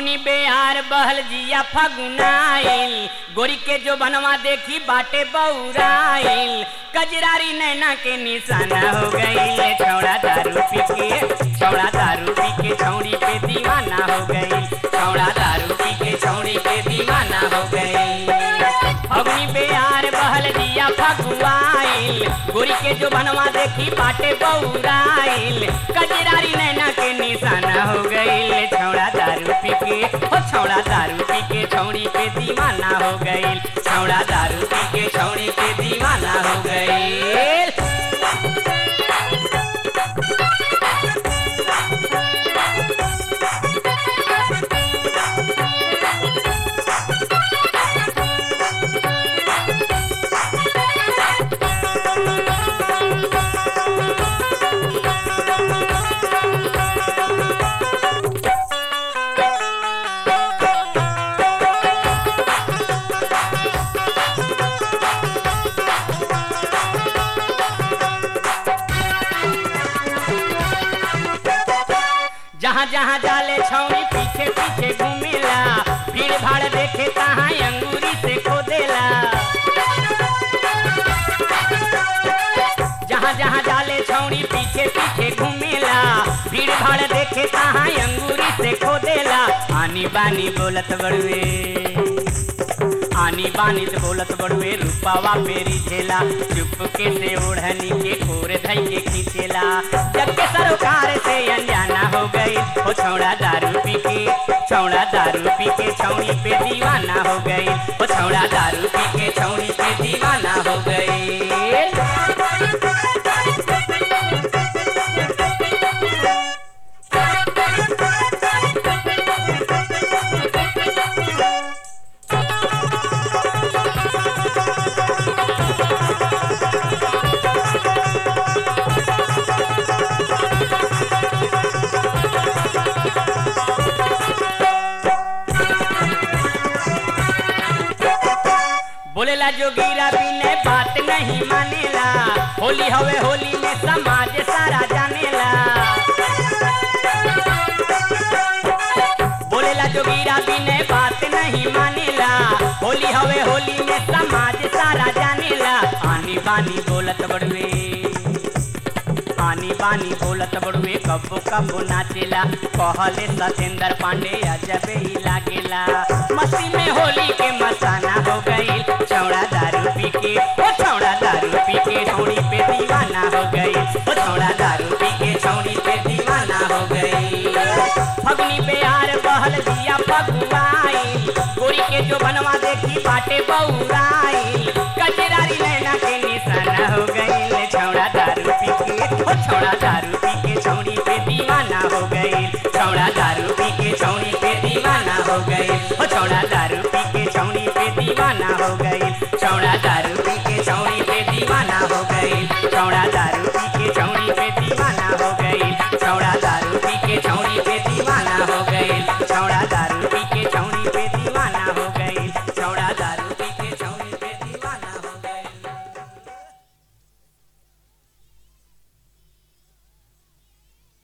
फगुनी बेहार बहल जिया फगुनाइल गोरी के जो बनवा देखी बाटे बौराइल कजरारी नैना के निशाना हो गई छौड़ा दारू पी के छौड़ा दारू पी के छौड़ी पे दीवाना हो गई छौड़ा दारू पी के छौड़ी पे दीवाना हो गई फगुनी बेहार बहल जिया फगुआइल गोरी के जो बनवा देखी बाटे बौराइल कजरारी नैना के निशाना हो गई छौड़ा दारू पी के ओ छौड़ा दारू पी के छौड़ी पे दीवाना हो गई छौड़ा दारू पी के छौड़ी पे दीवाना हो गई जहाँ जहाँ जाले छौनी पीछे पीछे घूमेला भीड़ भाड़ देखे तहाँ अंगूरी से खोदेला जहाँ जहाँ जाले छौनी पीछे पीछे घूमेला भीड़ भाड़ देखे तहाँ अंगूरी से खोदेला आनी बानी बोलत बड़ुए आनी बानी से बोलत बड़ुए रूपावा पेरी झेला चुपके से ओढ़नी के कोर धई के खींचेला जग के सरोकार से अनजाना हो गई ओ छौड़ा दारू पी के छौड़ा दारू पी के छौड़ी पे दीवाना हो गई ओ छौड़ा दारू पी के छौड़ी पे दीवाना हो गई बोलेला जोगीरा बिने बात नहीं मानेला होली हवे होली में समाज सारा जानेला बोलेला जोगीरा बिने बात नहीं मानेला होली हवे होली में समाज सारा जानेला आनी बानी बोलत बड़वे आनी बानी बोलत बड़ुए कब्बो कब्बो नाचेला कहले सतेंद्र पांडे अजबे ही लागेला मस्ती में होली के मसाना हो गई छौड़ा दारू पी के ओ छौड़ा दारू पी के छौड़ी पे दीवाना हो गई ओ छौड़ा दारू पी के छौड़ी पे दीवाना हो गई फगुनी बेहार बहल दिया फगुआई गोरी के जो बनवा देखी बाटे बौराई कजरारी नैना के निशाना हो गई छौड़ा दारू पी के ओ छौड़ा दारू पी के छौड़ी पे दीवाना हो गई छौड़ा दारू पी के छौड़ी पे दीवाना हो गई ओ छौड़ा